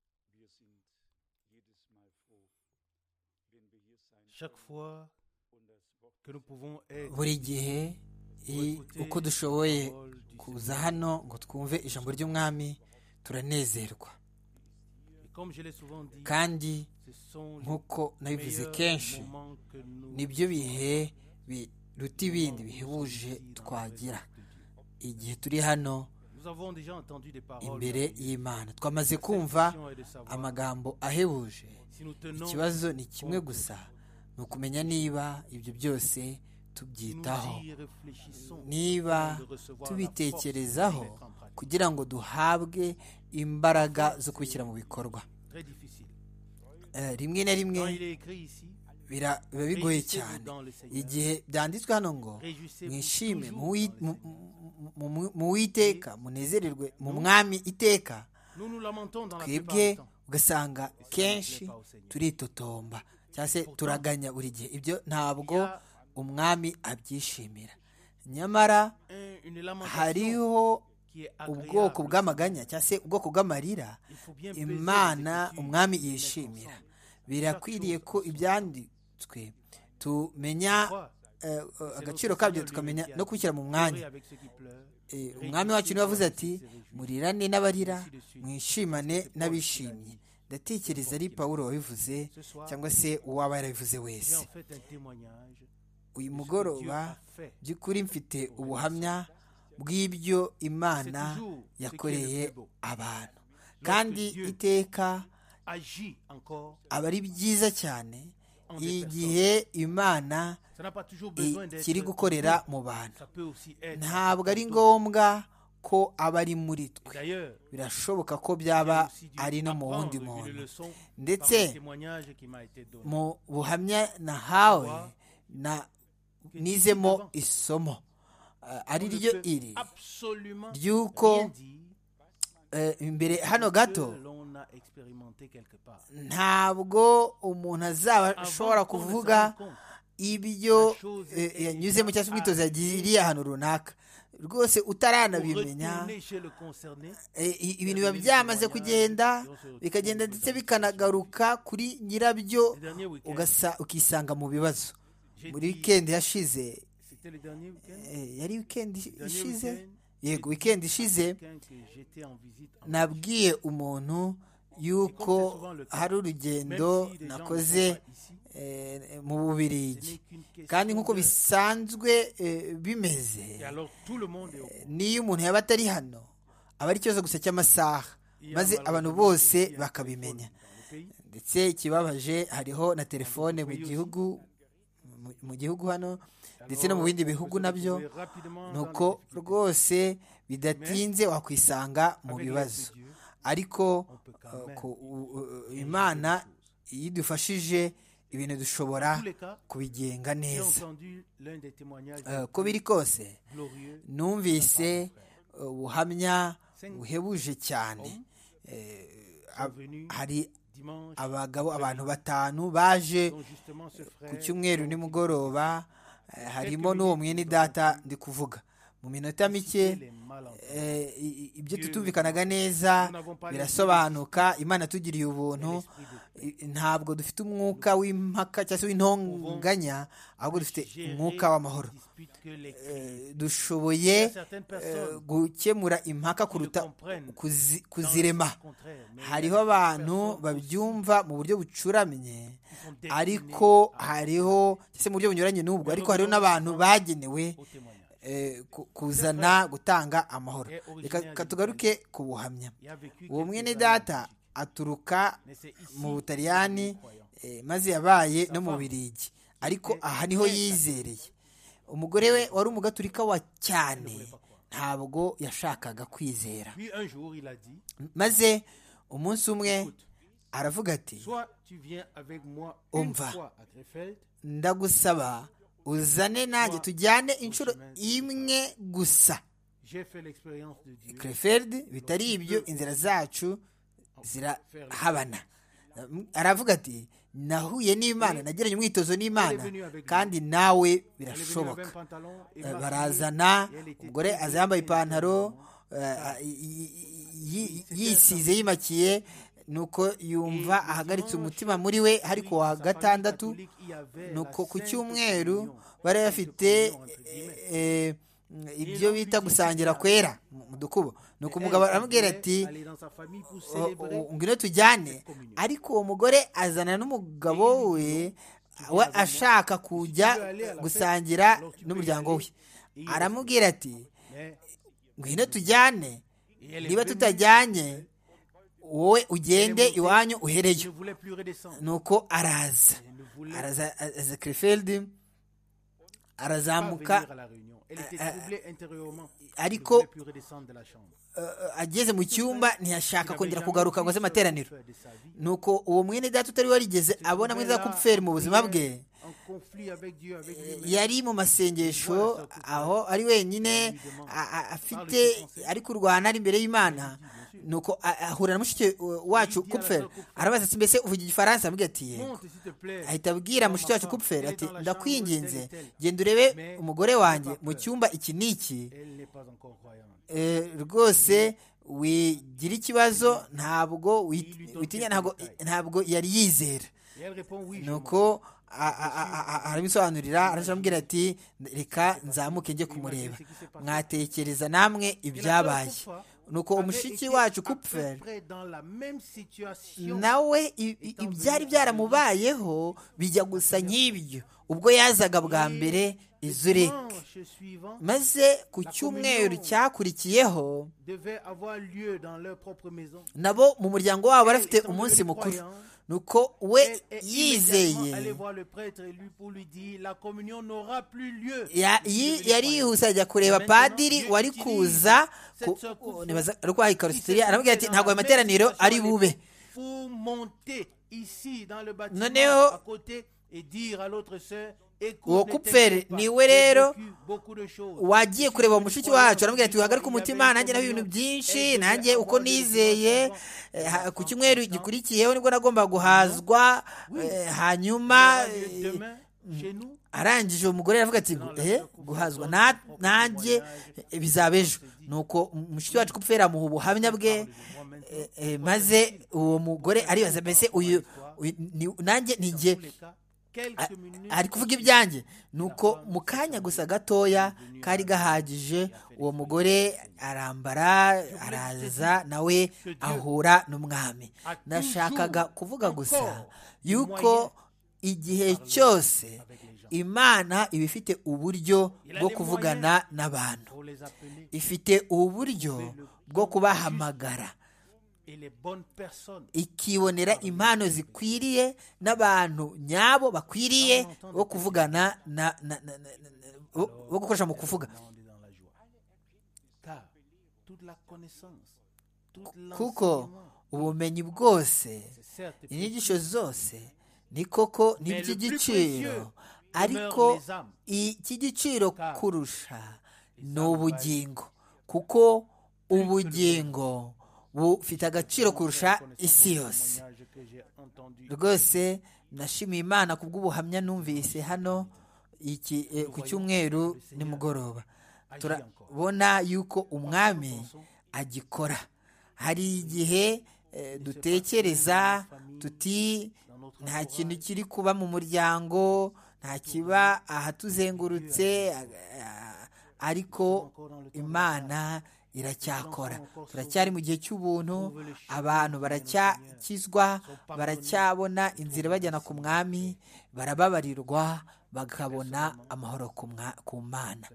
sind jedes Mal froh, wenn wir hier sein chaque können fois und das Wort que nous pouvons être buri gihe i- uko dushoboye kuza hano ngo twumve ijambo ry'umwami turanezerwa Et comme je l'ai souvent dit, kandi ce sont les nk'uko nabivuze meilleurs kenshi moments que nous nibyo bihe biruta ibindi bihebuje twagira igihe turi hano Nous avons déjà entendu des paroles imbere y'imana twamaze kumva d'instruction et de savoir. amagambo ahebuje Si nous tenons, ikibazo ni kimwe gusa ni ukumenya niba ibyo byose nous tubyitaho y réfléchissons. niba tubitekerezaho kugira ngo duhabwe imbaraga zo kubishyira mu bikorwa Très difficile. Eh, rimwe na rimwe Quand il est écrit ici, bira- biba bigoye cyane igihe byanditswe hano ngo mwishime mu Uwi- mu- mu- mu- mu- mu witeka munezererwe mu mwami iteka nous nous lamentons dans la plupart twebwe du temps. ugasanga kenshi turitotomba cyangwa se turaganya buri gihe ibyo ntabwo umwami abyishimira nyamara Un- une lamentation hariho qui est ubwoko agréable. bw'amaganya cyangwa se ubwoko bw'amarira Il faut bien peser les imana écritures umwami et les mettre yishimira ensemble. birakwiriye ko ibyanditswe tumenya Croire. eh, eh, C'est agaciro notre kabyo Seigneur tukamenya lui-même qui a no kubishyira mu mwanya pleuré avec ceux qui pleurent. Eh, umwami wacu niwe wavuze ati murirane n'abarira mwishimane n'abishimye ndatekereza ari pawulo wabivuze Ce soir, cyangwa se uwaba yarabivuze j'ai wese en fait un témoignage de ce uyu que Dieu mugoroba a fait. by'ukuri mfite ubuhamya bw'ibyo imana C'est toujours ce qui est le yakoreye plus beau. abantu kandi Dieu iteka Agis encore. aba ari byiza cyane En des igihe imana Ça n'a pas toujours besoin d'être. ikiri gukorera mu bantu Ça peut aussi être. ntabwo ari ngombwa ko aba ari muri twe D'ailleurs, birashoboka ko byaba aussi dû ari no mu apprendre wundi une muntu leçon par ndetse le témoignage qui m'a été donné. mu buhamya nahawe na nizemo isomo eh, ari On ne ryo peut iri absolument ry'uko rien dire eh, imbere hano gato que l'on a expérimenté quelque part. ntabwo umuntu azaba ashobora qu'on ne se kuvuga rende compte, ibyo chose eh, est- yanyuzemo cyangwa se umwitozo yagiriye ahantu runaka rwose pour utaranabimenya retourner chez le concerné, eh, i- ibintu biba byamaze kugenda bikagenda ndetse bikanagaruka kuri nyirabyo le dernier week-end, ugasa- ukisanga mu bibazo j'ai muri dit- wikendi yashize c'était le dernier week-end, eh, yari wikendi dernier ishize week-end, yego j'ai wikendi dit à ishize quelqu'un que j'étais en visite en nabwiye umuntu yuko hari urugendo Même si les gens ne nakoze sont pas ici, eh, mu ce bubirigi n'est qu'une question kandi nk'uko d'heure. bisanzwe eh, bimeze Et alors tout le monde est au courant. niyo umuntu yaba atari hano aba ari ikibazo gusa cy'amasaha Il y a maze malheureusement abantu bose aussi un bakabimenya téléphone dans le pays. ndetse ikibabaje hariho na telefone mu gihugu mu- mu gihugu hano ndetse no mu bindi Alors, on bihugu peut se nabyo retrouver rapidement ni dans uko les difficultés. rwose bidatinze wakwisanga mu Avec bibazo l'aide de Dieu, ariko on peut quand eh, même ku- u- u- changer imana les choses. iyo idufashije ibintu dushobora tous les cas, kubigenga j'ai neza entendu l'un des témoignages Eh, uko biri kose glorieux. numvise eh, ubuhamya Cinq buhebuje cyane hommes Ah, sont venus hari dimanche, abagabo abantu batanu baje dont justement ce frère. ku cyumweru nimugoroba eh, harimo n'uwo mwene data ndi kuvuga mu minota mike citait les malentendus. eh, i- i- ibyo tutumvikanaga neza birasobanuka imana tugiriye ubuntu I- ntabwo dufite umwuka w'impaka cyangwa se w'intonganya ahubwo dufite Gérer umwuka w'amahoro les disputes que les Eh, dushoboye Il y a certaines eh, personnes gukemura impaka qui kuruta le comprennent kuzi- dans le kuzirema sens contraire, mais il hariho y a des abantu personnes babyumva mu buryo bucuramye qui sont destinées ariko à- hariho cyangwa se mu buryo bunyuranye n'ubwo ariko hariho n'abantu bagenewe au témoignage. eh, ku- kuzana gutanga amahoro Eh, originaire reka reka tugaruke ku buhamya Il a vécu uwo quelques mwene années data en Belgique, aturuka mais c'est ici mu qu'il butaliyani devient croyant. eh, maze yabaye no mu birigi ariko aha niho yizereye umugore we wari umugaturika wa cyane ntabwo yashakaga kwizera Puis un jour, il a dit maze umunsi umwe aravuga ati Soit tu viens avec moi une Umva. fois à Krefeld, ndagusaba uzane nanjye tujyane inshuro imwe gusa j'ai fait l'expérience de Dieu. krefeld bitari ibyo inzira zacu zirahabana aravuga ati nahuye n'imana nagiranye umwitozo n'imana kandi nawe Elle est venue avec un birashoboka pantalon et Eh, maquillée, barazana et elle était umugore très aza yambaye bien habillée, ipantaro vraiment. eh, y- y- y- yisize yimakiye nuko yumva ahagaritse umutima muri we ariko wa gatandatu nuko ku cyumweru bari bafite eh, ibyo bita gusangira kwera mu mu dukubo nuko umugabo aramubwira ati "O- o- ngwino tujyane ariko uwo mugore azana n'umugabo we we ashaka kujya gusangira n'umuryango we aramubwira ati ngwino tujyane niba tutajyanye wowe ugende iwanyu uhereyo nuko araza araza aza krefeld arazamuka ariko ariko eh, ageze mu cyumba ntiyashaka kongera kugaruka ngo aze amateraniro nuko uwo mwene data utari warigeze abona mwene kupferi mu buzima bwe yari mu masengesho aho ari wenyine a- a- afite ari kurwana ari imbere y'imana nuko a- ahura na mushiki wacu kupferi arabaza ati mbese uvuga igifaransa amubwira ati yego ahita abwira mushiki wacu kupferi ati ndakwinginze genda urebe umugore wanjye mu cyumba iki n'iki Eh, rwose wigira ikibazo ntabwo wit- witinya ntabwo ntabwo yari yizera nuko a- a- a- a- arabisobanurira arashambwira ati reka nzamuke njye kumureba mwatekereza namwe ibyabaye nuko umushiki wacu kupfer nawe i- i- ibyari byaramubayeho bijya gusa nk'ibyo ubwo yazaga bwa mbere izureke maze ku cyumweru cyakurikiyeho nabo mu muryango wabo barafite umunsi mukuru nuko we yizeye Ya- yi- yari yihuse ajya kureba padiri wari kuza ku- nibaza- rwa ikarusitiriya aramubwira ati ntabwo ayo materaniro ari bube Noneho, noneho uwo uwo kupfere kupfere niwe niwe rero rero wagiye kureba uwo mushiki wacu aramubwira ati wihagarike umutima nanjye naho ibintu byinshi nanjye uko nizeye eh, ha- ku cyumweru gikurikiyeho nibwo nagomba guhazwa eh, hanyuma eh, arangije uwo mugore aravuga ati eh, guhazwa na- nanjye eh, bizaba ejo nuko mushiki wacu kupfera amuha ubuhamya bwe eh, eh, maze uwo mugore aribaza mbese uyu uyu ni- nanjye ninjye a- ari kuvuga ibyanjye nuko mu kanya gusa gatoya kari gahagije uwo mugore arambara araza nawe ahura n'umwami nashakaga kuvuga gusa yuko igihe cyose imana iba ifite uburyo bwo kuvugana n'abantu ifite uburyo bwo kubahamagara ikibonera impano zikwiriye n'abantu nyabo bakwiriye bo kuvugana na, na, na, na, na, na- bo- bo gukoresha mu kuvuga kuko ubumenyi bwose inyigisho zose ni koko ni Mais le plus iby'igiciro précieux ariko demeure les âmes. icy'igiciro Car kurusha ni âmes ubugingo kuko ubugingo bufite agaciro kurusha isi yose rwose nashimiye imana ku bw'ubuhamya numvise hano iki eh, ku cyumweru nimugoroba turabona yuko umwami agikora hari igihe eh, dutekereza tuti nta kintu kiri kuba mu muryango nta kiba ahatuzengurutse a- a- ariko imana iracyakora turacyari mu gihe cy'ubuntu abantu baracyakizwa baracyabona inzira bajyana ku mwami barababarirwa bakabona amahoro ku mwa- ku mana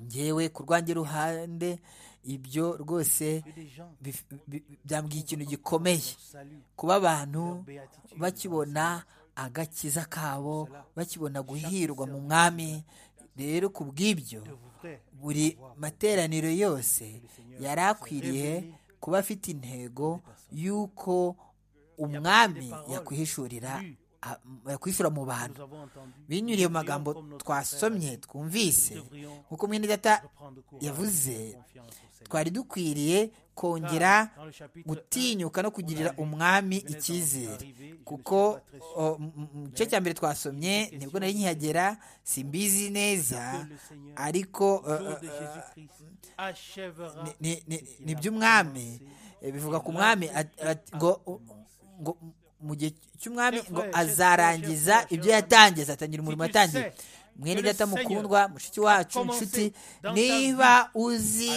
ngewe ku rwanjye ruhande ibyo rwose bif- bi- byambwiye ikintu gikomeye kuba abantu bakibona agakiza kabo bakibona guhirwa mu mwami rero ku bw'ibyo buri materaniro yose yari akwiriye kuba afite intego y'uko umwami yakwihishurira a- yakwishura mu bantu binyuriye mu magambo twasomye twumvise nk'uko mwene data yavuze twari dukwiriye kongera gutinyuka no kugirira umwami icyizere kuko o, m- m- mu gice cya mbere twasomye nibwo nari nkihagera simbizi neza ariko eh, eh, eh, ni- ni- ni- ni iby'umwami Eh, bivuga ku mwami at- at- ngo ngo mu gihe cy'umwami ngo azarangiza ibyo yatangize atangira umurimo yatangiye mwene data mukundwa mushiki wacu inshuti niba uzi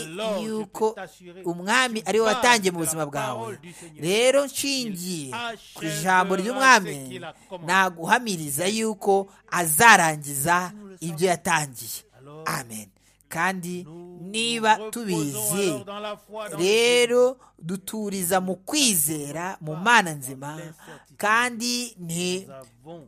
yuko umwami ari we watangiye mu buzima bwawe rero nshingiye ku ijambo ry'umwami naguhamiriza yuko azarangiza ibyo yatangiye amen kandi niba tubizi rero duturiza mu kwizera mu mana nzima kandi ni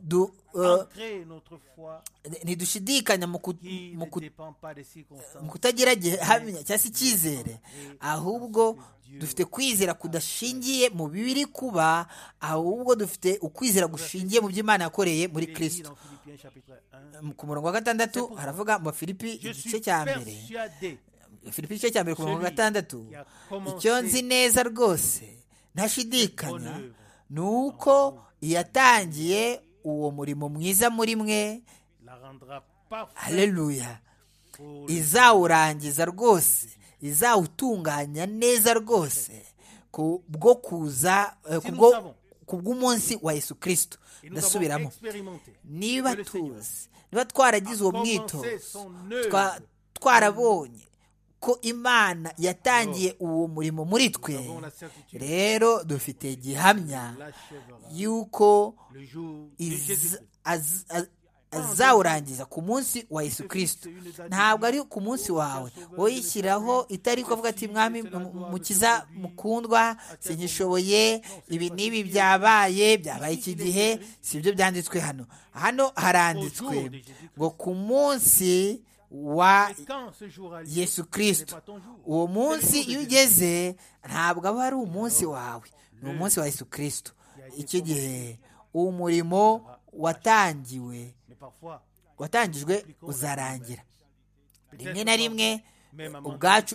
du, eh, Entrer notre foi ntidushidikanya mu ku- qui mu ku- ne dépend pas des circonstances. mu kutagira gihamya cyangwa se icyizere ahubwo dufite kwizera kudashingiye mu biri kuba ahubwo dufite ukwizera gushingiye mu byo Imana yakoreye muri Il est dit kirisito dans Philippiens chapitre 1. ku murongo wa gatandatu haravuga mu Filipi Je igice suis cya mbere persuadé Filipi igice cya mbere ku murongo wa gatandatu icyo nzi neza rwose ntashidikanya ni uko yatangiye uwo murimo mwiza muri mwe la rendra parfaite haleluya pour izawurangiza rwose izawutunganya neza rwose ku bwo kuza eh, ku bwo- ku bw'umunsi wa yesu kirisito et nous avons ndasubiramo expérimenté. niba tuzi niba twaragize uwo mwitozo twa- twarabonye ko imana yatangiye uwo murimo muri twe Nous avons la certitude rero dufite gihamya qu'il l'achèvera y'uko le jour de iz- Jésus-Christ. az- az- azawurangiza ku munsi wa yesu kirisito ntabwo ari ku munsi wawe wowe yishyiraho itari ko avuga ati mwami mu- mu- mukiza mukundwa sinyishoboye ibi n'ibi byabaye byabaye iki gihe si byo byanditswe hano hano haranditswe ngo ku munsi wa Et quand ce jour arrive, yesu ce n'est kirisito pas ton jour. uwo munsi iyo ugeze ntabwo aba ari umunsi wawe ni umunsi wa yesu kirisito icyo gihe umurimo watangiwe Mais parfois, watangijwe uzarangira peut-être rimwe na rimwe même à ubwacu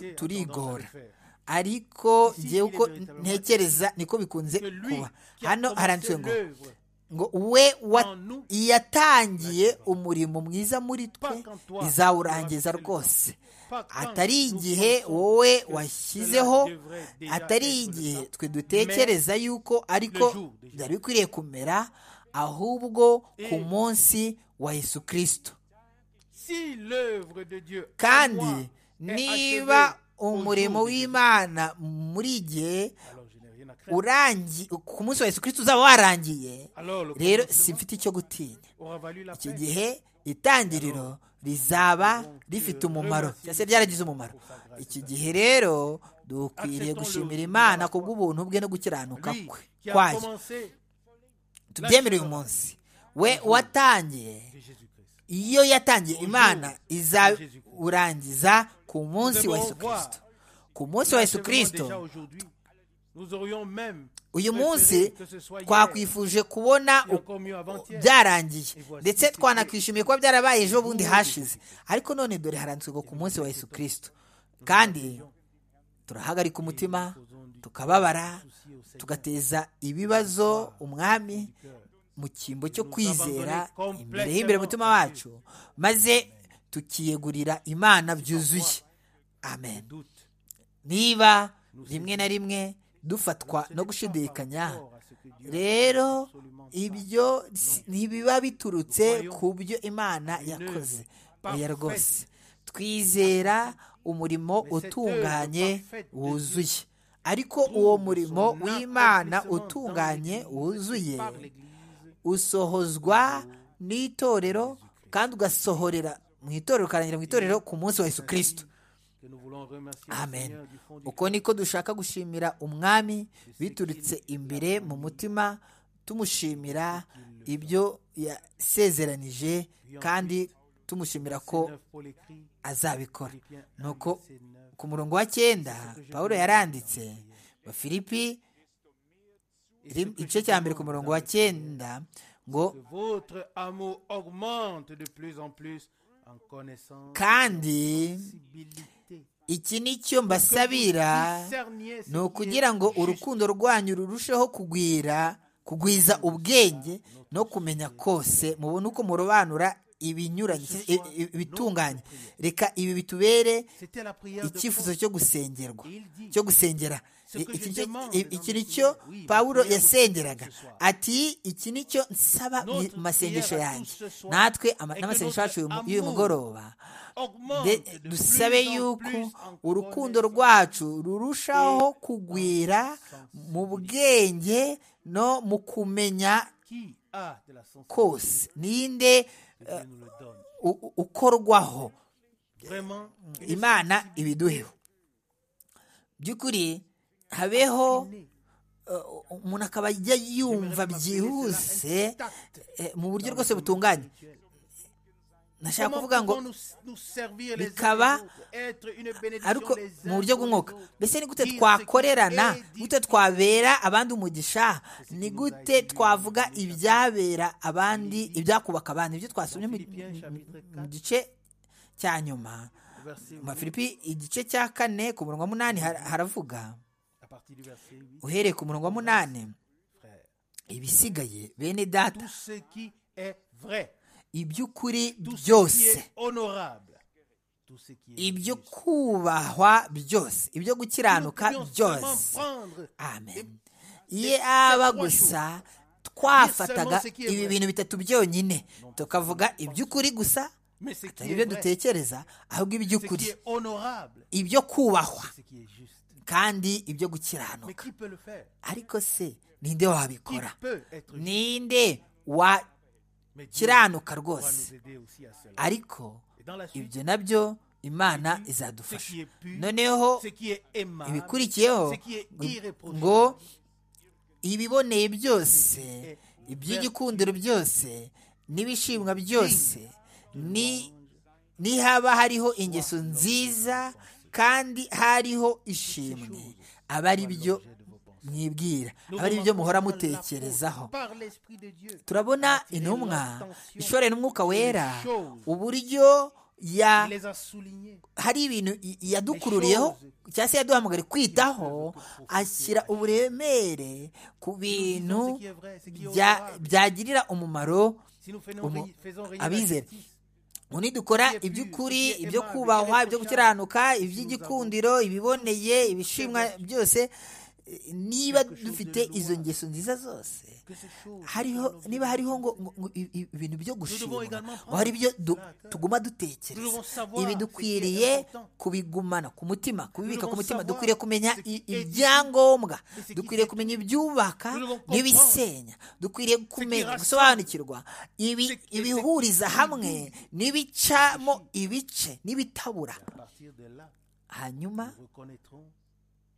mentalité, tendance à le turigora faire. ariko ngewe uko ntekereza niko bikunze Que lui kuba qui a hano haranditse commencé ngo l'œuvre ngo we en nous, yatangiye umurimo mwiza muri twe Pas quand toi, izawurangiza tu rwose pas quand atari nous igihe pensons wowe que washyizeho cela devrait déjà atari être le igihe temps, twe dutekereza yuko ariko jour déjà. byari bikwiriye kumera ahubwo ku munsi wa yesu kirisito Si l'œuvre de Dieu en kandi moi est niba achevée au jour umurimo de Jésus, w'imana muri igihe alors je n'ai rien à craindre. urangiye ku munsi wa yesu kirisito uzaba warangiye Alors le rero commencement simfite icyo gutinya aura valu la icyo peine. gihe itangiriro rizaba rifite umumaro cyangwa se ryaragize umumaro iki gihe rero dukwiriye gushimira imana ku bw'ubuntu bwe no gukiranuka Lui kwe qui a kwayo commencé tubyemere uyu munsi we watangiye de Jésus-Christ. iyo yatangiye imana izawurangiza ku munsi wa yesu kirisito ku munsi wa yesu Actuellement, kirisito déjà aujourd'hui, Nous aurions même uyu préféré munsi que ce soit hier, twakwifuje kubona et encore mieux avant-hier. byarangiye ndetse twanakwishimiye kuba byarabaye ejo bundi hashize ariko none dore haranditswe ngo ku munsi wa yesu kirisito kandi turahagarika umutima tukababara tugateza ibibazo umwami mu cyimbo cyo kwizera imbere y'imbere mutima wacu maze tukiyegurira imana byuzuye amen Doute. niba rimwe na rimwe dufatwa no gushidikanya Or, à ce que Dieu rero absolument ibyo si- ntibiba biturutse ku byo imana yakoze oya rwose twizera umurimo utunganye wuzuye ariko uwo murimo w'imana utunganye wuzuye par l'Église usohozwa n'itorero kandi ugasohorera mu itorero ukarangira mu itorero ku munsi wa yesu kirisito que nous voulons remercier le amen Seigneur du fond du uko niko dushaka gushimira umwami biturutse imbere mu mutima tumushimira ibyo yasezeranije kandi tumushimira ko Neuf pour l'écrit, azabikora Philippiens un, nuko verset neuf. ku murongo wa cyenda pawulo yaranditse wa filipi iri- igice cya mbere ku murongo wa cyenda ngo Que votre amour augmente de plus en plus en connaissance kandi possibilité. iki ni cyo mbasabira ni ukugira ngo urukundo rwanyu rurusheho kugwira kugwiza ubwenge no kumenya kose mubone uko murobanura ibinyuranye i- i- ibitunganye reka ibi bitubere C'était la prière de icyifuzo Paul. cyo gusengerwa Il dit, cyo gusengera ce que iki je nicyo- demande i- dans iki mes nicyo prières, oui, pawulo prière pour yasengeraga ce soir. ati iki nicyo nsaba mu Notre masengesho prière à yanjye tous ce soir natwe ama- est que n'amasengesho notre yacu y'uyu- amour y'uyu mugoroba Augmente de- de dusabe plus en yuko plus en urukundo connaissance. rwacu rurushaho kugwira mu bwenge no mu kumenya Qui a de la sensibilité, kose ninde que Dieu nous le donne. u- u- ukorwaho Vraiment, une imana ibiduheho by'ukuri habeho née. uh, umuntu akaba ajya yumva byihuse eh, mu buryo rwose butunganye nashaka Comment kuvuga ngo pouvons-nous s- nous servir les uns bikaba les autres, être une bénédiction ariko les uns mu buryo pour les bw'umwuka autres? mbese ni gute Dire ce qui twakorerana est dit gute twabera abandi umugisha ni gute twavuga ibyabera abandi ibyakubaka abandi ibyo twasomye mu- Philippiens chapitre mu 4, gice cya nyuma verset mu bafilipi igice cya kane ku murongo wa munani har- haravuga à partir du verset 8, uhereye ku murongo wa munani frère. ibisigaye bene data Tout ce qui est vrai, iby'ukuri tout ce qui byose est honorable, tout ce qui est ibyo juste. kubahwa byose ibyo Nous gukiranuka pouvions seulement byose prendre amen ye aba gusa twafataga ibi bintu bitatu byonyine tukavuga iby'ukuri gusa mais ce qui atari est ibyo vrai, dutekereza ahubwo ce qui iby'ukuri est honorable, ibyo kubahwa ce qui est juste. kandi ibyo Mais gukiranuka qui peut le faire ariko se ninde Qui wabikora peut être juste ninde Mais Dieu wakiranuka pourra rwose nous aider aussi à cela. ariko Et dans la suite, ibyo nabyo imana ce izadufasha qui est pur, noneho ce qui est aimable, ibikurikiyeho ce qui est ngo- ngo irréprochable, ibiboneye byose iby'igikundiro byose n'ibishimwa byose ni nihaba hariho ingeso nziza kandi hariho ishimwe aba ari byo mwibwira aba ari byo muhora mutekerezaho par l'Esprit de Dieu. turabona intumwa ishoreye n'umwuka wera uburyo ya Il les a soulignés. hari ibintu i- yadukururiyeho cyangwa se yaduhamagara kwitaho ashyira uburemere ku bintu Ce qui est vrai, ce qui est bya- honorable. byagirira umumaro Si nous faisons, Umu- ré- faisons régner la abizera justice, ubu nidukora iby'ukuri ibyo kubahwa ibyo gukiranuka iby'igikundiro ibiboneye ibishimwa byose eh, niba dufite izo ngeso nziza zose que ces choses hariho niba hariho ngo ngo- ngo i- i- ibintu byo gushima ngo hari ibyo du- tuguma dutekereza ibi dukwiriye kubigumana ku mutima kubibika ku mutima dukwiriye kumenya i- ibyangombwa dukwiriye kumenya ibyubaka n'ibisenya dukwiriye kumenya gusobanukirwa ibi ibihuriza hamwe n'ibicamo ibice n'ibitabura à partir de là, hanyuma nous reconnaîtrons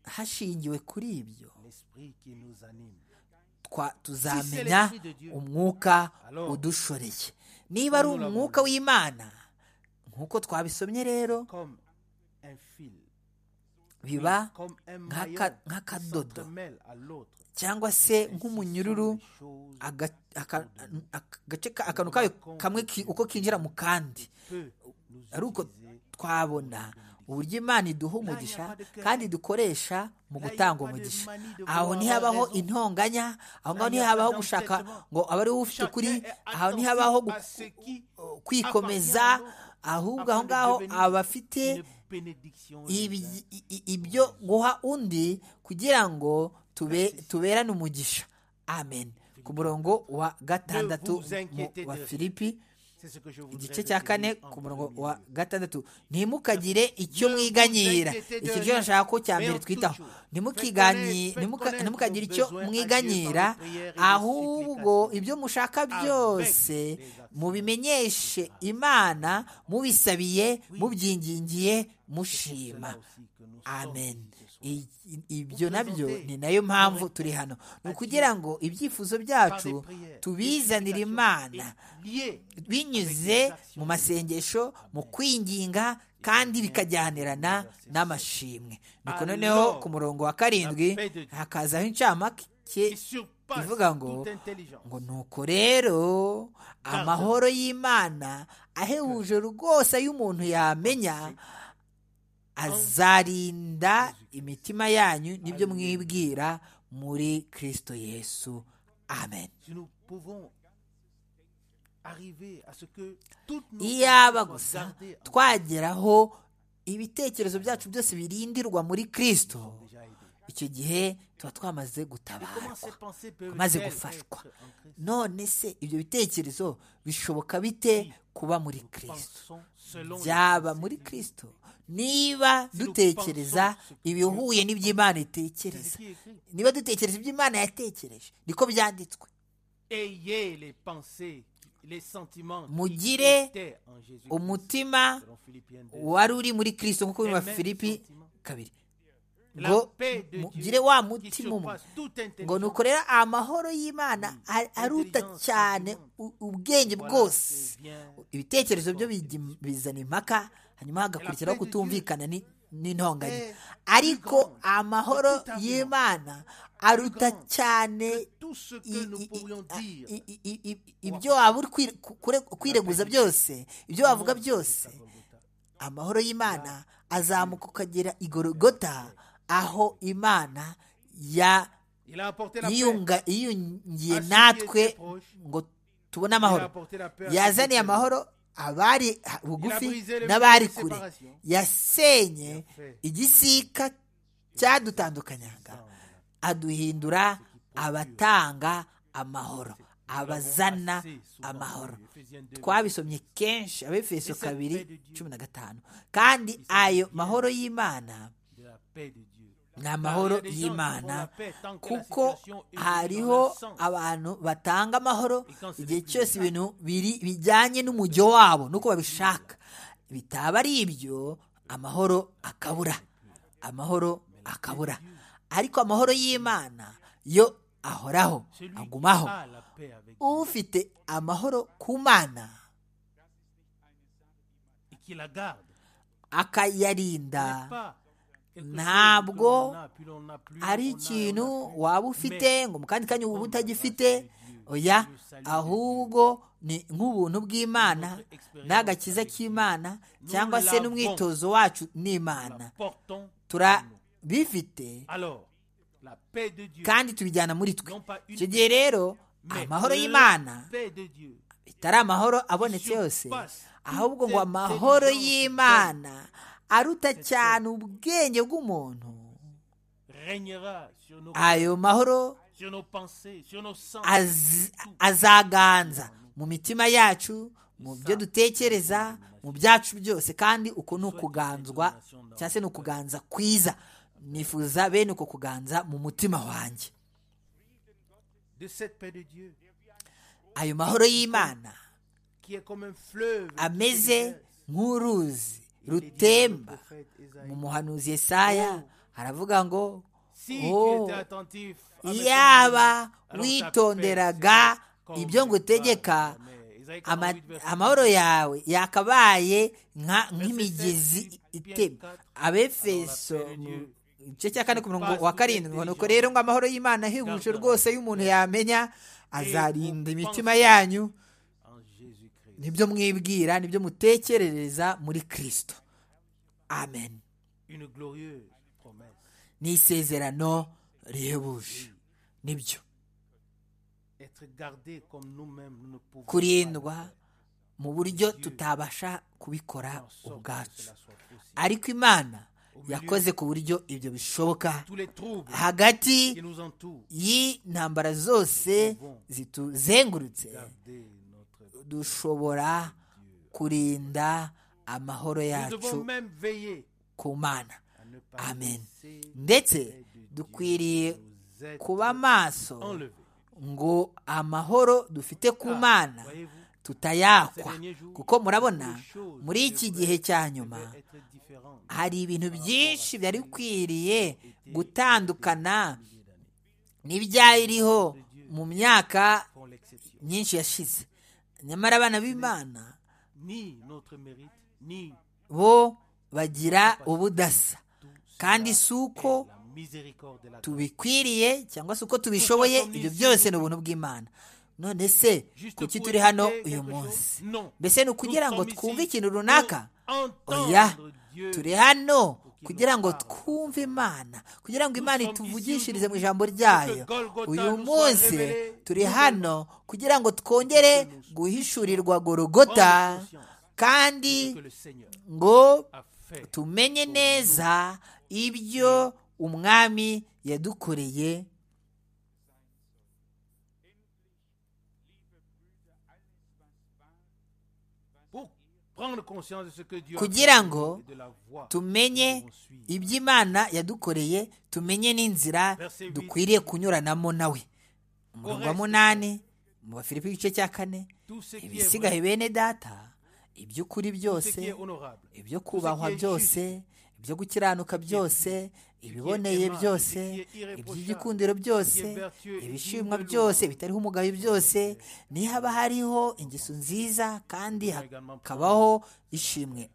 hashingiwe kuri ibyo l'Esprit qui nous anime. twa tuzamenya umwuka udushoreye niba ari umwuka w'imana nk'uko twabisomye rero Comme un fil, biba comme un nk'aka- maillon qui nk'akadodo. s'entremêle à l'autre. cyangwa se Ainsi sont nk'umunyururu les choses aga- aka- aka- agace ka- akantu kayo kamwe ki- uko kinjira mu kandi peut nous ari uko utiliser. twabona uburyo imana iduha umugisha kandi dukoresha mu gutanga umugisha aho ntihabaho intonganya aho ngaho ntihabaho gushaka ngo abe ari ufite Chacun ukuri est aho attentif ntihabaho à ce qui kwikomeza appartient à l'autre ahubwo aho afin de ngaho devenir abafite une bénédiction les uns ibi- i- i- ibyo guha undi kugira ngo tube- tuberane umugisha amen ku murongo wa gatandatu mu- wa filipi C'est ce que je voudrais igice cya kane retenir en ku murongo premier wa lieu. gatandatu ntimukagire icyo mwiganyira iki ryo nshaka ko cya mbere twitaho Ntimukiganyi- ntimuka- ntimukagire icyo mwiganyira ahubwo ibyo mushaka byose mubimenyeshe imana mubisabiye mubyingingiye mushima Aussi que nous amen I- i- ibyo nabyo ni nayo mpamvu turi hano ni ukugira ngo ibyifuzo byacu tubizanire imana sommes liés binyuze mu masengesho mu kwinginga kandi bikajyanirana n'amashimwe nuko noneho ku murongo wa karindwi hakazaho incamake et surpassent ivuga ngo toute intelligence. ngo nuko rero amahoro y'imana ahebuje rwose ay'umuntu yamenya azarinda imitima yanyu n'ibyo mwibwira muri kirisito yesu amen Si nous pouvons arriver à ce que toutes nos iyaba pensées soient gusa gardées en- twageraho ibitekerezo byacu byose birindirwa muri kristo déjà aidées. icyo gihe tuba twamaze Mais comment gutabarwa ces pensées peuvent Maze elles gufashwa. être en Christ none se ibyo bitekerezo bishoboka bite kuba muri kristo Pensons selon byaba muri kristo niba dutekereza ibihuye n'iby'imana les- c'est itekereza ce qui est écrit. niba dutekereza ibyo imana yatekereje niko byanditswe Ayez les pensées, les sentiments qui Mugire étaient en Jésus. umutima Selon Philippiens 2. wari uri muri kristo nk'uko biri mu Filipi kabiri La ngo paix de Dieu mugire wa qui mutima umwe surpasse toute ngo intelligence. nukorera amahoro y'imana a- aruta cyane u- ubwenge Voilà bwose que vient ibitekerezo byo bijya- bizana impaka hanyuma hagakurikiraho kutumvikana ni- n'intonganya ariko amahoro y'imana aruta cyane tout ce que i- nous i- pourrions i- dire. i- i- i- i- ibyo waba uri kwire- ku- kure- kwireguza byose ibyo wavuga byose amahoro y'imana azamuka ukagera i gorogota aho imana ya Il a apporté la paix. yiyunga- yiyungiye natwe ngo Il tubone a amahoro apporté la paix. à ceux qui yazaniye étaient loin. amahoro abari ha- bugufi brisé le n'abari mur de kure séparation. yasenye Parfait. igisika cyadutandukanyanga aduhindura abatanga amahoro abazana assez souvent amahoro lu, Éphésiens 2. twabisomye kenshi abefeso Ese kabiri paix de Dieu. cumi na gatanu kandi ayo mahoro y'imana de la paix de Dieu. ni amahoro Car il y a des gens qui y'imana font la paix tant que la kuko situation est dans hariho le sens. abantu batanga amahoro Ikansi igihe n'ibindi cyose bishaka. ibintu biri- bijyanye n'umujyo wabo nuko babishaka bitaba ari ibyo amahoro akabura amahoro akabura ariko amahoro y'imana yo ahoraho Celui qui agumaho a la paix avec Dieu ufite amahoro ku mana et qui la garde. akayarinda n'est pas quelque chose que ntabwo l'on a, puis l'on n'a plus, ari on a, on ikintu n'a plus. waba ufite ngo mu kandi kanya uba utagifite oya ahubwo ni nk'ubuntu bw'imana n'agakiza k'imana cyangwa se n'umwitozo wacu n'imana La portons. turabifite Alors, la paix de Dieu, kandi tubijyana muri twe non pas une icyo gihe rero mais amahoro la y'imana paix de Dieu. bitari amahoro abonetse yose ahubwo ngo amahoro y'imana aruta cyane ubwenge bw'umuntu régnera sur nos, ayo mahoro sur nos pensées, sur nos sens. az- azaganza mu mitima yacu mu byo dutekereza mu byacu byose kandi uko ni ukuganzwa cyangwa se ni ukuganza kwiza nifuza bene uko kuganza mu mutima wanjye De cette paix de Dieu ayo mahoro y'imana qui est comme un fleuve. qui ameze se déverse. nk'uruzi Il est dit dans le rutemba prophète Ésaïe, mu muhanuzi yesaya haravuga ngo Si "Oh, tu étais attentif à mes iyaba commandements, alors ta witonderaga paix sera comme ibyo le ngutegeka, phare. Amen. Isaïe ama- 48, verset amahoro yawe yakabaye nka- nk'imigezi itemba abefeso mu gice cya kane ku murongo wa karindwi ngo nuko rero ngo amahoro y'imana ahebuje rwose y'umuntu yamenya azarinda imitima yanyu en Jésus-Christ. nibyo mwibwira nibyo mutekerereza muri kristo amen Une glorieuse promesse. ni isezerano rihebuje nibyo Être gardé comme nous-mêmes, nous ne pouvons pas kurindwa mu buryo tutabasha kubikora faire en sorte que ubwacu cela soit possible. ariko imana yakoze ku buryo ibyo bishoboka Tous les troubles hagati qui nous entourent, y'intambara zose zituzengurutse garder notre. dushobora kurinda amahoro Nous devons yacu même veiller ku mana à ne pas amen laisser ndetse la paix de Dieu dukwiriye nous être kuba maso enlevée. ngo amahoro dufite ku Car, mana voyez-vous, tutayakwa kuko murabona muri iki gihe cya nyuma devait être différent hari ibintu byinshi byari bikwiriye gutandukana n'ibyariho mu myaka pour l'exception. myinshi yashize nyamara abana b'imana Ni notre mérite, ni bo bagira ubudasa kandi si uko la miséricorde de la tubikwiriye cyangwa se uko tubishoboye ibyo byose ni ubuntu bw'imana none se Juste kuki pour turi hano éviter uyu quelque munsi chose? Non. mbese ni ukugira ngo Nous sommes twumve ici ikintu runaka pour entendre oya Dieu. turi hano kugira ngo twumve imana kugira ngo imana ituvugishirize mu ijambo ryayo uyu munsi turi hano kugira ngo twongere guhishurirwa gorogota kandi ngo tumenye neza ibyo umwami yadukoreye kugira ngo tumenye iby'imana yadukoreye tumenye n'inzira dukwiriye kunyuranamo nawe umurongo wa munani mu bafilipi igice cya kane ibisigaye bene data iby'ukuri byose ibyo kubahwa byose ibyo gukiranuka byose ibiboneye byose iby'igikundiro byose ibishimwa byose bitariho umugayo byose niyo haba hariho ingeso nziza kandi hakabaho ishimwe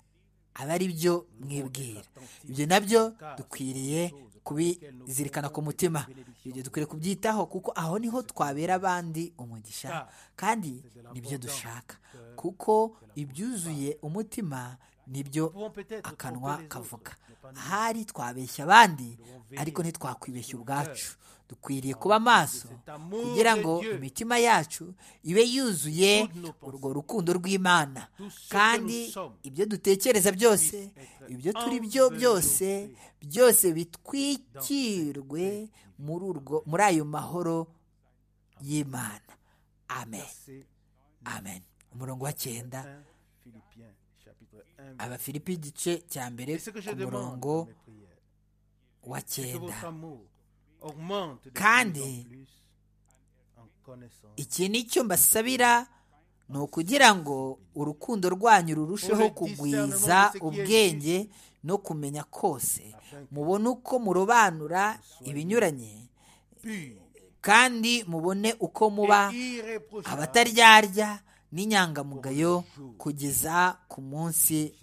aba ari byo mwibwira ibyo nabyo dukwiriye kubizirikana ku mutima ibyo dukwiriye kubyitaho kuko aho niho twabera abandi umugisha kandi nibyo dushaka kuko ibyuzuye umutima nibyo akanwa kavuga ahari twabeshya abandi ariko ntitwakwibeshya ubwacu dukwiriye kuba amaso kugira ngo imitima yacu ibe yuzuye urwo rukundo rw'imana kandi ibyo dutekereza byose ibyo turi byo byose byose bitwikirwe muri urwo muri ayo mahoro y'imana amen amen umurongo wa cyenda abafilipi igice cya mbere ku murongo wa cyenda kandi iki ni cyo mbasabira ni ukugira ngo urukundo rwanyu rurusheho kugwiza ubwenge no kumenya kose mubone uko murobanura ibinyuranye kandi mubone uko muba abataryarya n'inyangamugayo kugeza ku munsi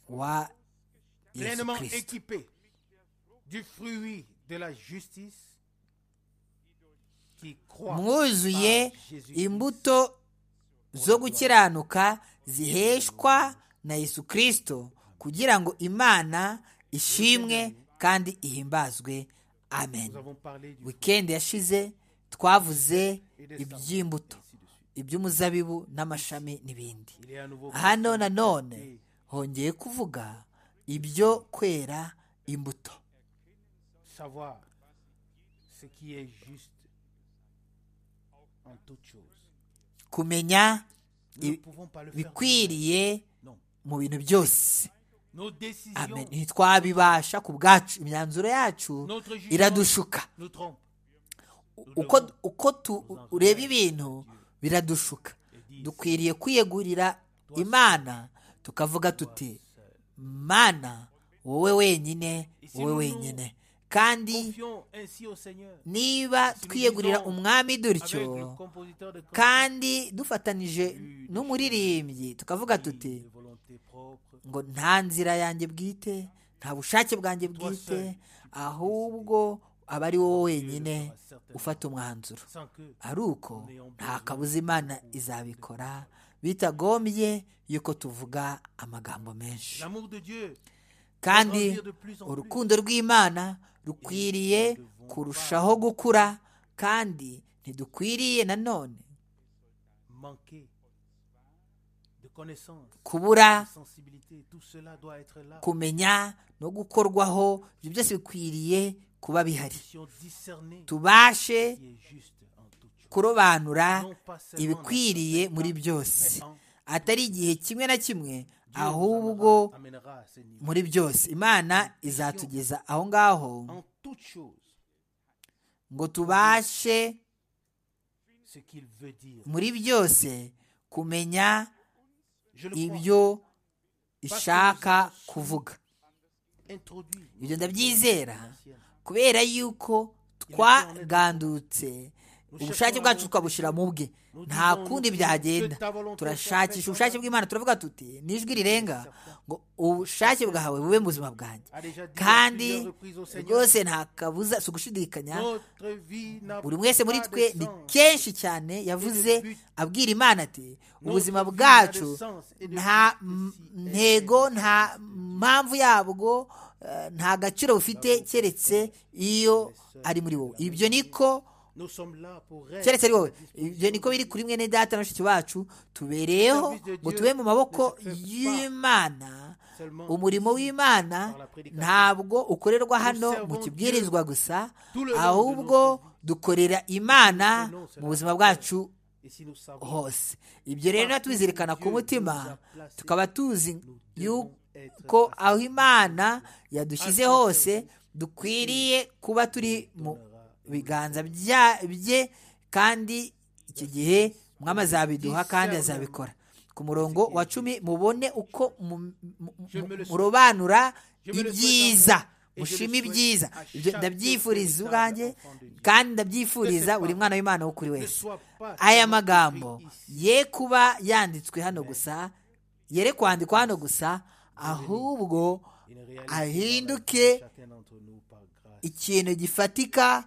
wa yesu kirisito mwuzuye imbuto zo gukiranuka ziheshwa na yesu kirisito kugira ngo imana ishimwe kandi ihimbazwe amen wikendi yashize twavuze iby'imbuto iby'umuzabibu n'amashami n'ibindi hano nanone hongeye kuvuga ibyo kwera imbuto kumenya bikwiriye mu bintu byose ntitwabibasha ku bwacu imyanzuro yacu iradushuka uko tureba ibintu biradushuka dukwiriye kwiyegurira imana tukavuga tuti mana wowe wenyine wowe wenyine kandi niba twiyegurira umwami dutyo kandi dufatanije n'umuririmbyi tukavuga tuti ngo nta nzira yanjye bwite nta bushake bwanjye bwite ahubwo aba ari wowe wenyine ufata umwanzuro ari uko nta kabuza imana izabikora bitagombye yuko tuvuga amagambo menshi kandi urukundo rw'imana rukwiriye kurushaho gukura kandi ntidukwiriye nanone kubura kumenya no gukorwaho ibyo byose bikwiriye kuba bihari tubashe kurobanura ibikwiriye muri byose atari igihe kimwe na kimwe ahubwo muri byose imana izatugeza aho ngaho ngo tubashe muri byose kumenya ibyo ishaka kuvuga ibyo ndabyizera kubera yuko twagandutse ubushake bwacu tukabushyira mu bwe nta kundi byagenda turashakisha ubushake bw'imana turavuga tuti n'ijwi rirenga ngo ubushake bwawe bube mu buzima bwanjye kandi rwose nta kabuza si ugushidikanya buri wese muri twe ni kenshi cyane yavuze abwira imana ati ubuzima bwacu nta m- ntego nta mpamvu yabwo eh, nta gaciro bufite keretse iyo ari muri wowe ibyo niko keretse ari wowe ibyo niko biri kuri mwene data na bashiki bacu tubereyeho ngo tube mu maboko y'imana umurimo w'imana ntabwo ukorerwa hano mu kibwirizwa gusa ahubwo dukorera imana mu buzima bwacu hose ibyo rero natubizirikana ku mutima tukaba tuzi yuko aho imana yadushyize hose dukwiriye kuba turi mu biganza bya- bye kandi icyo gihe umwami azabiduha kandi azabikora ku murongo wa cumi mubone uko mu- mu- mu- murobanura ibyiza mushima ibyiza Ibyo ndabyifuriza ubwanjye kandi ndabyifuriza buri mwana w'imana wo kuri wese aya magambo ye kuba yanditswe hano gusa yere kwandikwa hano gusa ahubwo ahinduke ikintu gifatika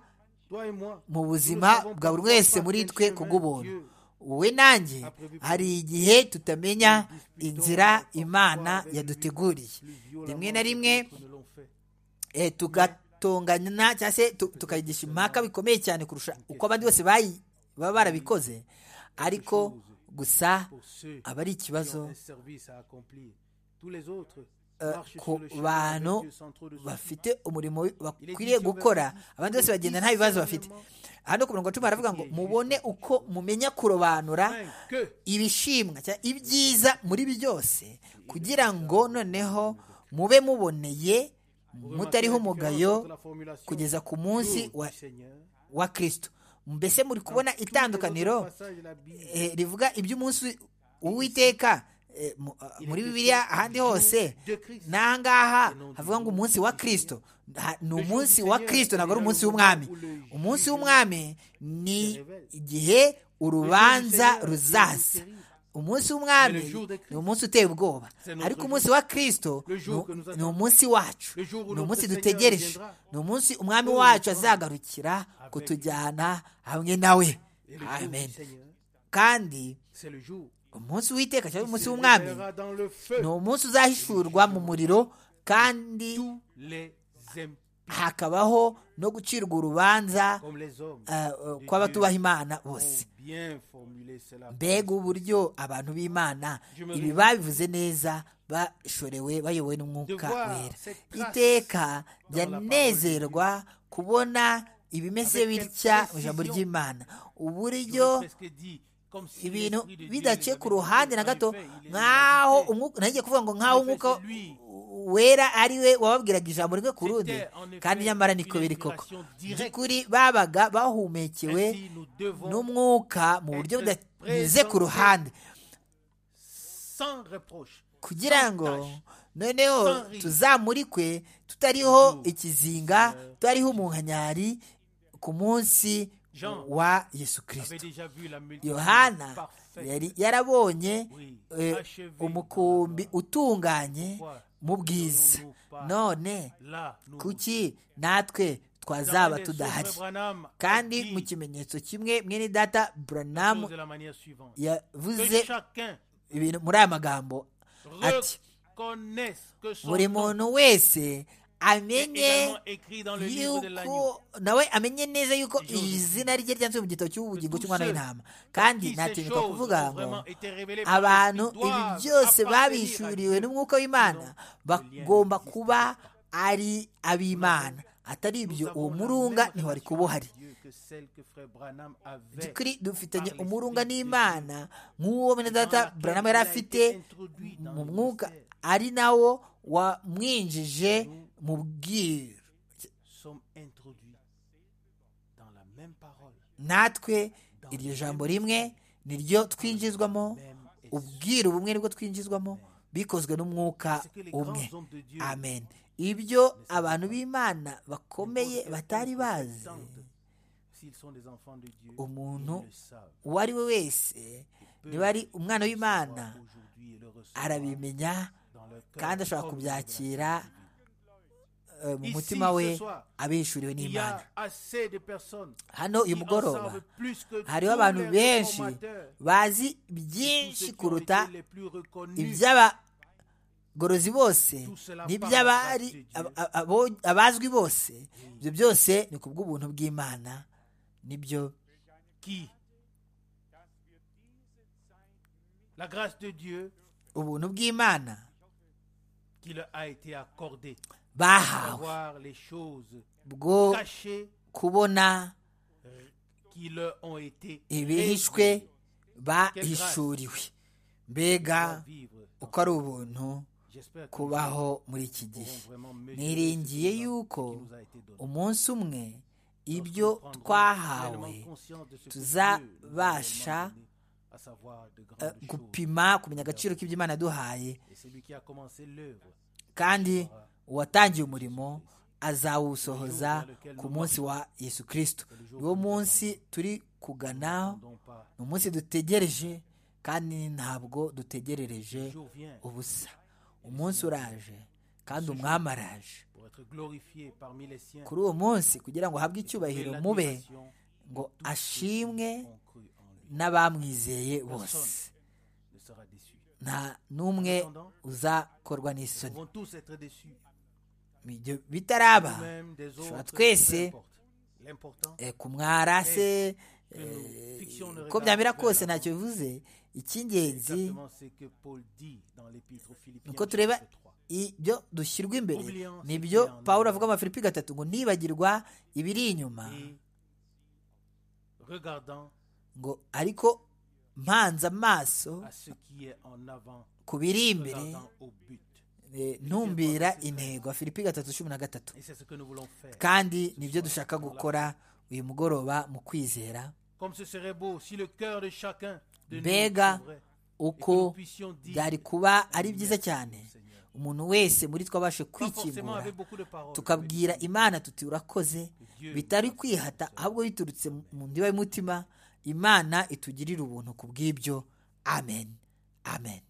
mu buzima bwa buri wese muri twe kubw'ubuntu wowe nanjye hari igihe tutamenya inzira imana yaduteguriye rimwe na rimwe eh, tugatongana cyangwa se tu- tukayigisha impaka bikomeye cyane kurusha uko abandi bose bayi- baba barabikoze ariko gusa aba ari ikibazo eh, ku bantu bafite umurimo bakwiriye gukora abandi bose bagenda nta bibazo bafite hano ku murongo wa cumi haravuga ngo mubone uko mumenya kurobanura ibishimwa cyangwa ibyiza muri byose kugira ngo noneho mube muboneye mutariho umugayo kugeza ku munsi wa wa kirisito mbese muri kubona itandukaniro eh, rivuga iby'umunsi w'uwiteka eh, mu- ah, muri bibiliya ahandi hose n'aha ngaha havuga ngo umunsi wa kirisito Ha- ni umunsi wa kirisito ntabwo ari umunsi w'umwami umunsi w'umwami ni igihe urubanza ruzaza umunsi w'umwami ni umunsi uteye ubwoba ariko umunsi wa kirisito ni- ni umunsi wacu ni umunsi dutegereje ni umunsi umwami wacu azagarukira kutujyana hamwe nawe amen kandi umunsi w'iteka cyangwa umunsi w'umwami ni umunsi uzahishurwa mu muriro kandi hakabaho no gucirwa urubanza eh, eh, kw'abatubaha imana bose mbega uburyo abantu b'imana ibi babivuze neza bashorewe bayobowe n'umwuka wera iteka byanezerwa kubona ibimeze bitya mu ijambo ry'imana uburyo ibintu bidaciye ku ruhande na gato nk'aho umwuka nagiye kuvuga ngo nk'aho umwuka wera ari we wababwiraga ijambo rimwe ku rundi kandi nyamara niko biri koko by'ukuri babaga bahumekewe n'umwuka mu buryo budanyuze ku ruhande kugira ngo noneho tuzamurikwe tutariho ikizinga tutariho umunkanyari ku munsi wa yesu kirisito yohana yari yarabonye eh, umukumbi utunganye mu bwiza none kuki natwe twazaba tudahari kandi mu kimenyetso kimwe mwene data buranamu yavuze ibintu muri aya magambo ati buri muntu wese amenye yuko nawe amenye neza yuko izina rye ryanditswe mu gitabo cy'ubugingo cy'umwana w'intama kandi natinyuka kuvuga ngo abantu ibi byose babishuriwe n'umwuka w'imana bagomba kuba ari ab'imana atari ibyo uwo murunga ntiwari kuba uhari by'ukuri dufitanye umurunga n'imana nk'uwo bene data buranamu yari afite mu mwuka ari nawo wamwinjije mu bwiru natwe iryo jambo rimwe niryo twinjizwamo ubwiru bumwe nibwo twinjizwamo bikozwe n'umwuka umwe amen ibyo abantu b'imana bakomeye batari bazi S'ils sont des enfants de Dieu, umuntu ils le savent. uwo ari we wese niba ari umwana w'imana Savoir aujourd'hui et le recevoir arabimenya dans leur cœur kandi ashobora comme kubyakira eh, mu Ici, mutima we ce soir, abihishuriwe Il y n'imana a assez de personnes hano qui uyu en mugoroba savent plus que hariho tous abantu les benshi réformateurs, bazi tous ceux byinshi qui ont kuruta été les plus reconnus. iby'abagorozi bose Tout cela n'iby'abari par la grâce de ab- Dieu. ab- abo- abazwi bose ibyo byose ni ku bw'ubuntu bw'imana nibyo qui la grâce de Dieu ubuntu bw'imana qui leur a été accordée bahawe voir les choses bwo cachées kubona qui leur ont été ibihishwe révélées. bahishuriwe mbega Pour vivre. uko ari ubuntu J'espère que nous kubaho muri iki gihe pourrons vraiment mesurer ce niringiye qui nous a- yuko qui nous a été donné. umunsi umwe Lorsque ibyo nous prendrons twahawe pleinement conscience de ce que tuzabasha, Dieu nous a réellement donné, à savoir de eh, grandes choses. gupima kumenya agaciro k'iby'imana yaduhaye Et celui qui a commencé l'œuvre kandi uwatangiye umurimo azawusohoza ku munsi wa yesu kirisito uwo munsi turi kuganaho n'ont pas. ni umunsi dutegereje kandi ntabwo dutegerereje Le jour vient ubusa umunsi uraje kandi umwami araje pour être glorifié parmi les siens. kuri uwo munsi kugira ngo ahabwe Et icyubahiro mube l'admiration ngo ashimwe ont cru en lui n'abamwizeye bose ne sera déçu. nta n'umwe uzakorwa Nous n'isoni vont tous être déçus, Ibyo bitaraba nous-mêmes des tushobora autres, twese, peu importe. L'important, eh, kumwara se que nous fixions le uko regard byamera vers kose l'avant. ntacyo bivuze c'est icy'ingenzi exactement ce que Paul dit dans l'épître aux Philippiens. uko tureba chapitre 3. ibyo dushyirwa imbere Oublions nibyo ce qui est en pawulo arrière. avuga mu Filipi gatatu ngo nibagirwa ibiri inyuma Et regardant ngo ariko mpanze amaso à ce qui est en avant, ku biri imbere regardant au but. eh, ntumbira intego filipi gatatu cumi na gatatu Et c'est ce que nous voulons faire. kandi nibyo dushaka gukora uyu mugoroba mu kwizera Comme ce serait beau si le cœur de chacun de nous Mbega s'ouvrait et que nous uko puissions dire, byari kuba ari byiza cyane Seigneur, umuntu wese muri twabashe pas forcément kwikingura avec beaucoup de paroles, tukabwira imana tuti urakoze bitari kwihata ahubwo biturutse mu ndiba y'umutima imana itugirire ubuntu ku bw'ibyo amen amen